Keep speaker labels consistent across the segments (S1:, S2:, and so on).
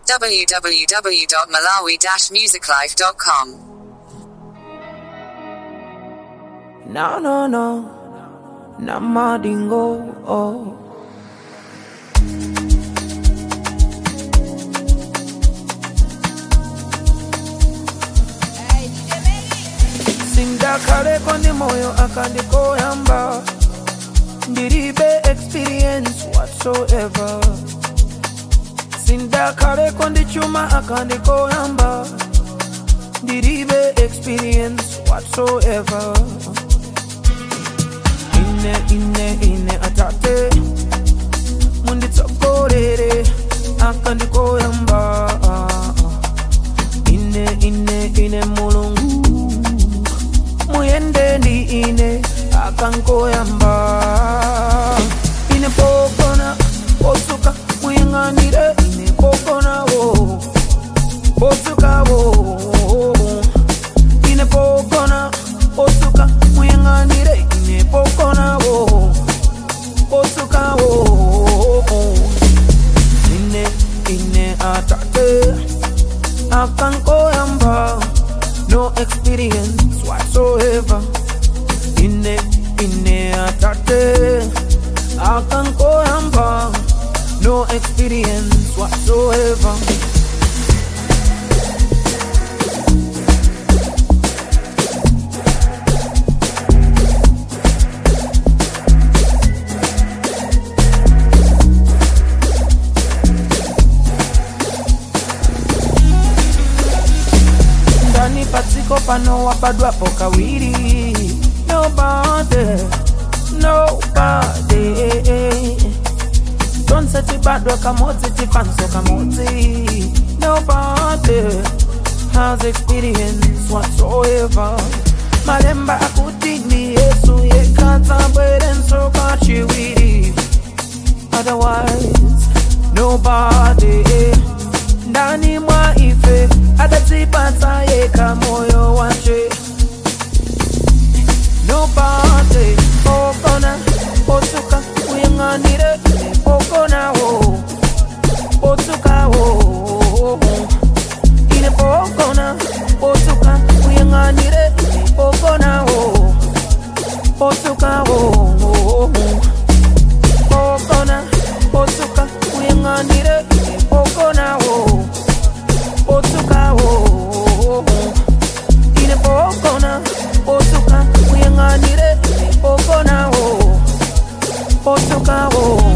S1: www.malawi-musiclife.com.
S2: No, no, no. Namadingo. Oh. sindakaleko ndi moyo akandikoyamba ndilibe experience whatsoever sindakaleko ndi chuma akandikoyamba ndilibe experience whatsoever ine ine ine atate munditsogolere akandikoyamba ine ine ine mulungu muyende ndi ine akankoyamba ine pokona posuka muyang'anire ine pokonawo posukawo ine pokona posuka muyang'anire ine pokonawo posukawo ine ine atate akankoyamba no experience whatsoever ine ine atate akankoyamba no experience whatsoever ndani padziko pano wabadwapo kawiri nobody nobody tonse tibadwa kamodzi tifanso kamodzi nobody has experience whatsoever malemba akuti ni yesu yekatsabwerenso kachiwiri otherwise nobody ndani mwa ife adatipatsa yeka moyo wache nobody pokona posuka uyang'anire pokonawo posukawo ine pokona posuka uyang'anire pokonawo posukawo pokona posuka uyang'anire pokonawo posukawo ine pokona posuka uyang'anire pokonawo posukawo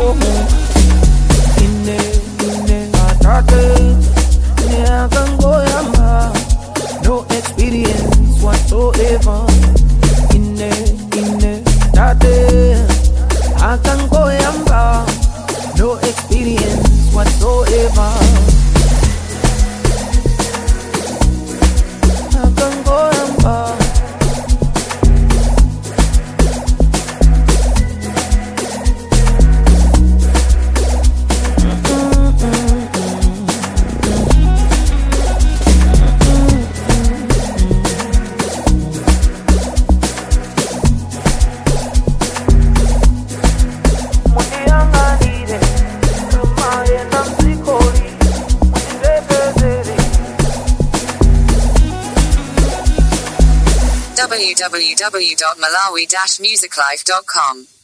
S2: ine ine atate ine akangoyamba no experience whatsoever ine ine tate akangoyamba no experience whatsoever akangoyamba mundiyang'anire kamayenda mzikoli mundibebezere
S1: www.malawi-musiclife.com.